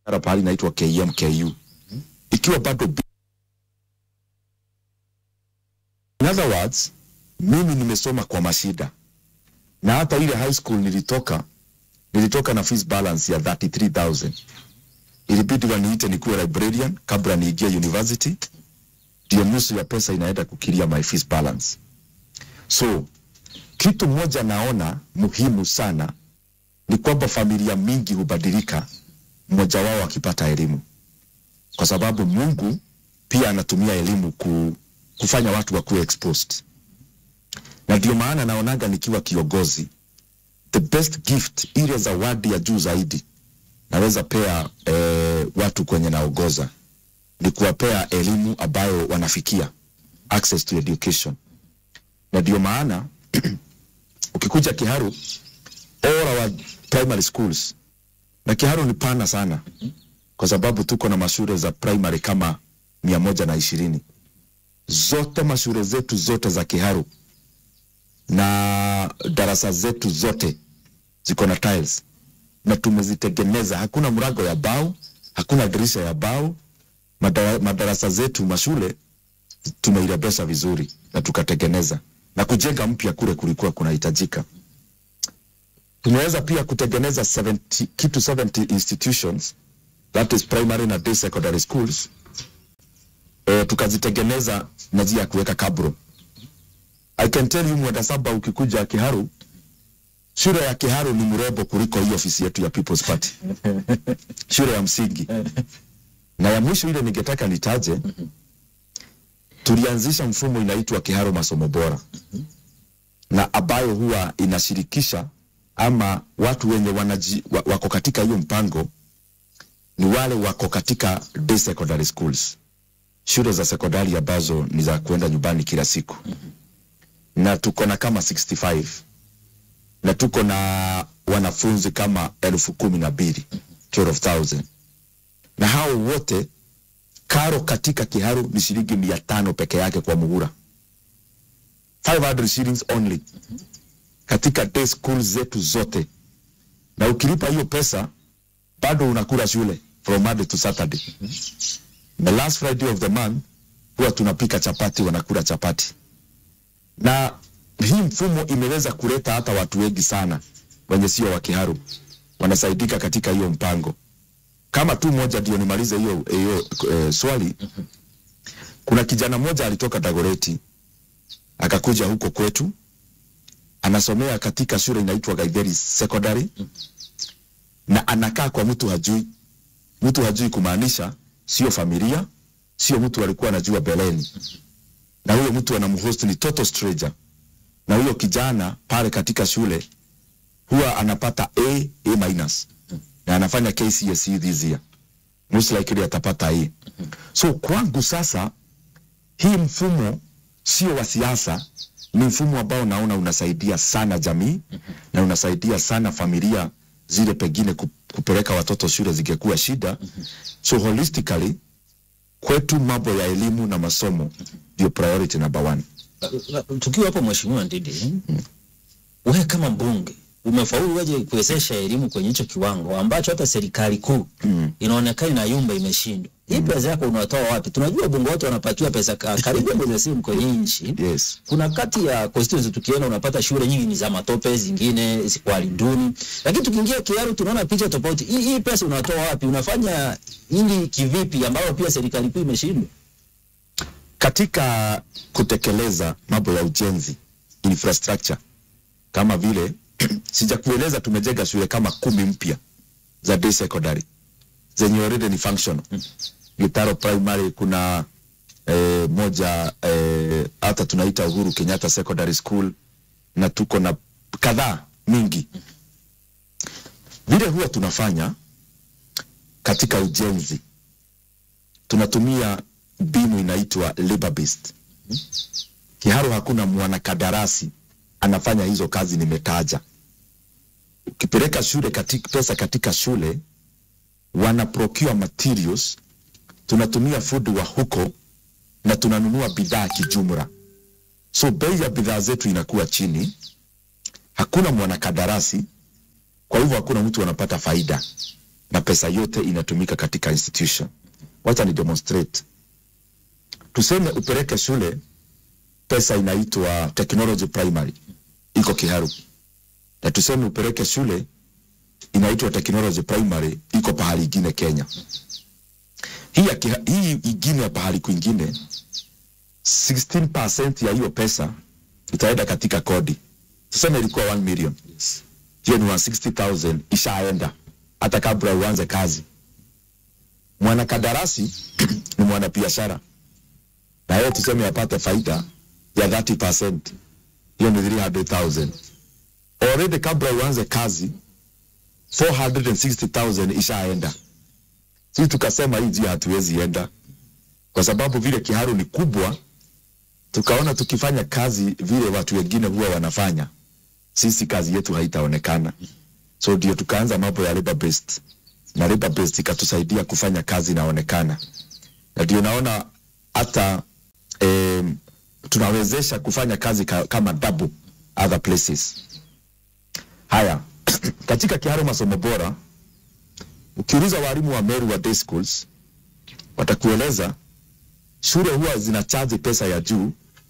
biashara pahali inaitwa KMKU ikiwa bado bi- in other words mimi nimesoma kwa mashida na hata ile high school nilitoka nilitoka na fees balance ya 33000 ilibidi waniite nikuwe librarian kabla niingie university ndio nusu ya pesa inaenda kukilia my fees balance so kitu moja naona muhimu sana ni kwamba familia mingi hubadilika mmoja wao akipata elimu kwa sababu mungu pia anatumia elimu ku, kufanya watu wakuwe exposed na ndio maana naonaga nikiwa kiongozi the best gift ile zawadi ya juu zaidi naweza pea eh, watu kwenye naongoza ni kuwapea elimu ambayo wanafikia access to education na ndio maana ukikuja kiharu all our primary schools na kiharu ni pana sana kwa sababu tuko na mashule za primary kama mia moja na ishirini zote mashule zetu zote za kiharu na darasa zetu zote ziko na tiles na tumezitengeneza hakuna mrago ya bao hakuna dirisha ya bao Madara, madarasa zetu mashule tumeirebesha vizuri na tukatengeneza na kujenga mpya kule kulikuwa kunahitajika tumeweza pia kutengeneza 70, kitu 70 institutions that is primary na day secondary schools e, tukazitengeneza na njia ya kuweka kabro i can tell you mwenda saba ukikuja kiharu shule ya kiharu ni mrembo kuliko hii ofisi yetu ya people's party shule ya msingi na ya mwisho ile ningetaka nitaje tulianzisha mfumo inaitwa kiharu masomo bora na ambayo huwa inashirikisha ama watu wenye wanaji, wa- wako katika hiyo mpango ni wale wako katika day secondary schools shule za sekondari ambazo ni za kuenda nyumbani kila siku na tuko na kama 65 na tuko na wanafunzi kama elfu kumi na mbili 12,000 na hao wote karo katika kiharu ni shilingi mia tano peke yake kwa muhura 500 shillings only katika day school zetu zote na ukilipa hiyo pesa bado unakula shule from Monday to Saturday the last Friday of the month huwa tunapika chapati wanakula chapati na hii mfumo imeweza kuleta hata watu wengi sana wenye sio wa kiharu wanasaidika katika hiyo mpango kama tu moja ndio nimalize hiyo hiyo e, swali kuna kijana mmoja alitoka Dagoreti akakuja huko kwetu anasomea katika shule inaitwa Gaitheri Secondary na anakaa kwa mtu hajui mtu hajui kumaanisha sio familia sio mtu alikuwa anajua beleni na huyo mtu anamhost ni total stranger na huyo kijana pale katika shule huwa anapata A, A minus na anafanya KCSE this year most likely atapata A so kwangu sasa hii mfumo sio wa siasa ni mfumo ambao naona unasaidia sana jamii na unasaidia sana familia zile pengine ku- kupeleka watoto shule zingekuwa shida so holistically kwetu mambo ya elimu na masomo ndio priority number one tukiwa hapo mheshimiwa Ndidi, wewe kama mbunge umefaulu weje kuwezesha elimu kwenye hicho kiwango ambacho hata serikali kuu inaonekana inayumba imeshindwa. Hii pesa yako unatoa wapi? Tunajua wabunge wote wanapatiwa pesa ka- karibu milioni simu kwenye nchi. yes Kuna kati ya constituency tukienda unapata shule nyingi ni za matope, zingine ziko hali duni, lakini tukiingia Kiaru tunaona picha tofauti. Hii, hii pesa unatoa wapi? Unafanya ili kivipi, ambayo pia serikali kuu imeshindwa? katika kutekeleza mambo ya ujenzi infrastructure kama vile sijakueleza tumejenga shule kama kumi mpya za day secondary zenye already ni functional Gitaro primary kuna eh, moja eh, hata tunaita Uhuru Kenyatta Secondary School na tuko na kadhaa mingi vile huwa tunafanya katika ujenzi tunatumia mbinu inaitwa labor based. Kiharu hakuna mwanakandarasi anafanya hizo kazi nimetaja. Ukipeleka shule katika, pesa katika shule wana procure materials, tunatumia fundi wa huko na tunanunua bidhaa kijumla, so bei ya bidhaa zetu inakuwa chini. Hakuna mwanakandarasi, kwa hivyo hakuna mtu anapata faida. na pesa yote inatumika katika institution. Wacha ni demonstrate. Tuseme upeleke shule, pesa inaitwa technology primary, iko Kiharu, na tuseme upeleke shule inaitwa technology primary, iko pahali ingine Kenya. Hii, ya Kiha- hii ingine ya pahali kwingine 16% ya hiyo pesa itaenda katika kodi. Tuseme ilikuwa 1 million, hiyo ni 160,000 ishaenda hata kabla uanze kazi. Mwanakandarasi ni mwanabiashara na yeye tuseme apate faida ya 30%, hiyo ni 300,000. Already kabla uanze kazi 460,000 ishaenda. Sisi tukasema hii njia hatuwezi enda kwa sababu vile Kiharu ni kubwa, tukaona tukifanya kazi vile watu wengine huwa wanafanya, sisi kazi yetu haitaonekana. So ndio tukaanza mambo ya labor based, na labor based ikatusaidia kufanya kazi inaonekana, na ndio naona hata eh, tunawezesha kufanya kazi ka, kama double other places. Haya, katika Kiharu masomo bora, ukiuliza walimu wa Meru wa day schools watakueleza shule huwa zinachaji pesa ya juu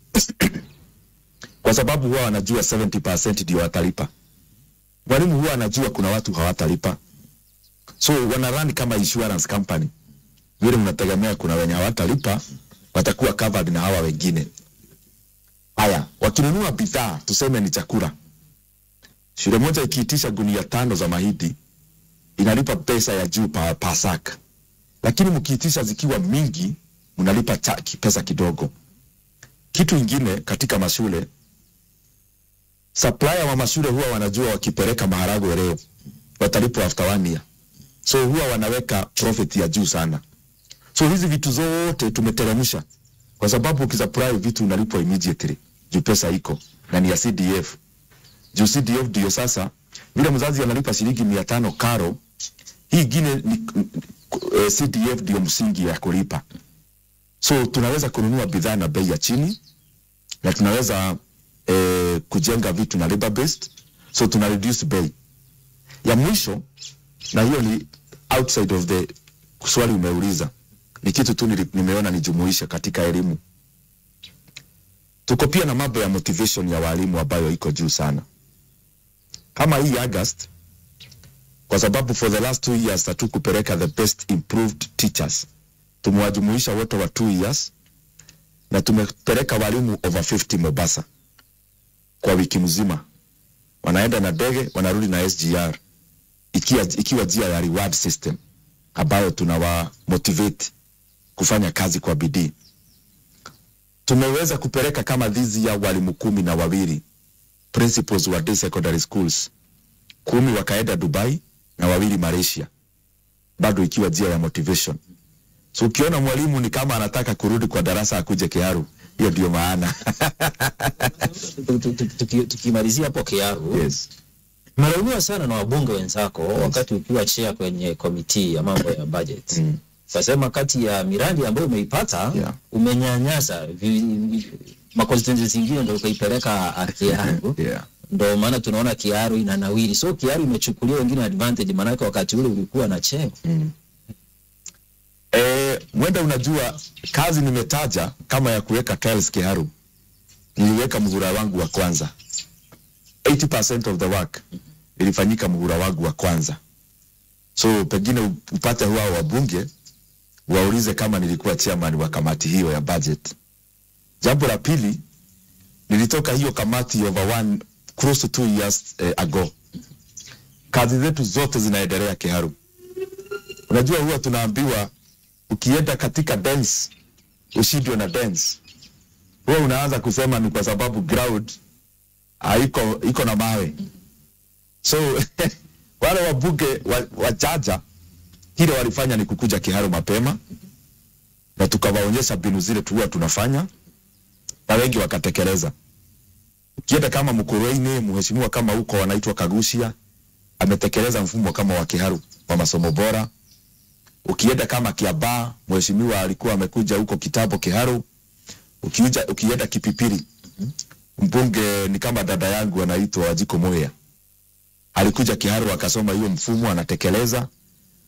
kwa sababu huwa wanajua 70% ndio watalipa. Mwalimu huwa anajua kuna watu hawatalipa, so wana run kama insurance company, vile mnategemea kuna wenye hawatalipa watakuwa covered na hawa wengine. Haya, wakinunua bidhaa, tuseme ni chakula, shule moja ikiitisha gunia tano za mahindi inalipa pesa ya juu pa, pa sack, lakini mkiitisha zikiwa mingi mnalipa cha, ki- pesa kidogo. Kitu ingine katika mashule, supplier wa mashule huwa wanajua wakipeleka maharagwe leo watalipwa after one year, so huwa wanaweka profit ya juu sana. So hizi vitu zote tumeteremsha, kwa sababu ukisupply vitu unalipwa immediately juu pesa iko na ni ya CDF. Juu CDF ndio sasa vile mzazi analipa shilingi mia tano karo, hii ingine ni eh, CDF ndio msingi ya kulipa so tunaweza kununua bidhaa na bei ya chini na tunaweza eh, kujenga vitu na labor based so tuna reduce bei ya mwisho na hiyo ni outside of the swali umeuliza ni kitu tu nili- nimeona nijumuishe katika elimu tuko pia na mambo ya motivation ya walimu ambayo iko juu sana kama hii August kwa sababu for the last two years hatu kupeleka the best improved teachers tumewajumuisha wote wa two years na tumepeleka walimu over 50 Mombasa kwa wiki mzima, wanaenda na ndege wanarudi na SGR, ikiwa, ikiwa njia ya reward system ambayo tunawa motivate kufanya kazi kwa bidii. Tumeweza kupeleka kama dhizi ya walimu kumi na wawili principals wa day secondary schools, kumi wakaenda Dubai na wawili Malaysia, bado ikiwa njia ya motivation. So ukiona mwalimu ni kama anataka kurudi kwa darasa akuje Kiharu, hiyo ndio maana. Tu- tu- tu- tuki- Tukimalizia hapo Kiaru, yes. Mnalaumiwa sana na wabunge wenzako wakati ukiwa chair kwenye komiti ya mambo ya budget. Mm. Sasema kati ya miradi ambayo umeipata Yeah. umenyanyasa vi- vi- makonstituency zingine ndio ukaipeleka Kiaru. Yeah. Ndio maana tunaona Kiaru inanawiri. So Kiaru imechukulia wengine advantage, maanake wakati ule ulikuwa na cheo. Eh, mwenda unajua kazi nimetaja kama ya kuweka tiles Kiharu. Niliweka mhura wangu wa kwanza. 80% of the work ilifanyika mhura wangu wa kwanza. So pengine upate huwa wabunge waulize kama nilikuwa chairman wa kamati hiyo ya budget. Jambo la pili, nilitoka hiyo kamati over one close to two years eh, ago. Kazi zetu zote zinaendelea Kiharu. Unajua huwa tunaambiwa ukienda katika dance ushindwe na dance, huwa unaanza kusema ni kwa sababu ground haiko iko na mawe. So wale wabunge wa, wachaja kile walifanya ni kukuja Kiharu mapema na tukawaonyesha mbinu zile tuwa tunafanya na wengi wakatekeleza. Ukienda kama Mkurueini, mheshimiwa kama huko wanaitwa Kagushia ametekeleza mfumo kama wa Kiharu wa masomo bora ukienda kama Kiambaa, mheshimiwa alikuwa amekuja huko Kitabo Kiharu. Ukiuja, ukienda Kipipiri, mbunge ni kama dada yangu anaitwa Wajiko Moya, alikuja Kiharu akasoma hiyo mfumo, anatekeleza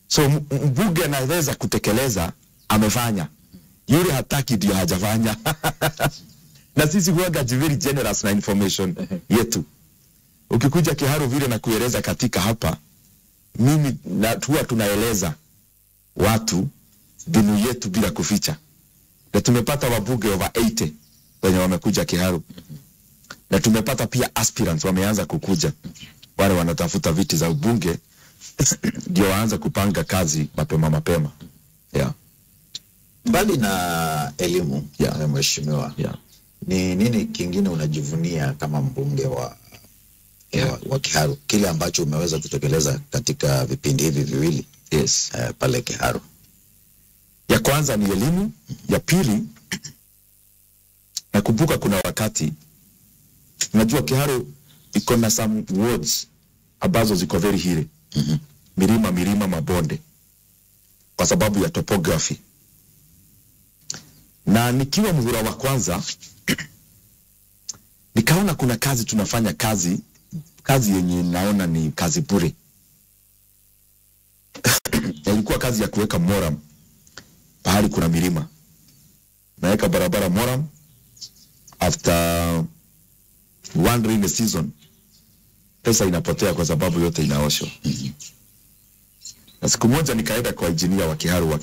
so m- mbunge anaweza kutekeleza amefanya yule hataki ndio hajafanya na sisi huwaga very generous na information yetu ukikuja kiharu vile na kueleza katika hapa mimi na huwa tunaeleza watu mbinu yetu bila kuficha na tumepata wabunge over 80 wenye wamekuja kiharu na tumepata pia aspirants wameanza kukuja wale wanatafuta viti za ubunge ndio waanze kupanga kazi mapema mapema yeah, Mbali na elimu Yeah. yeah. mheshimiwa yeah. ni nini kingine unajivunia kama mbunge wa, Yeah. wa, wa Kiharu, kile ambacho umeweza kutekeleza katika vipindi hivi viwili yes. eh, pale Kiharu? ya kwanza ni elimu ya pili nakumbuka kuna wakati najua kiharu iko na some words ambazo ziko very hili Mhm. milima milima mabonde kwa sababu ya topography na nikiwa mhura wa kwanza nikaona kuna kazi tunafanya kazi kazi yenye naona ni kazi bure Na ilikuwa kazi ya kuweka moram pahali kuna milima naweka barabara moram after one rainy season pesa inapotea kwa sababu yote inaoshwa na siku moja nikaenda kwa injinia wa kiharu wa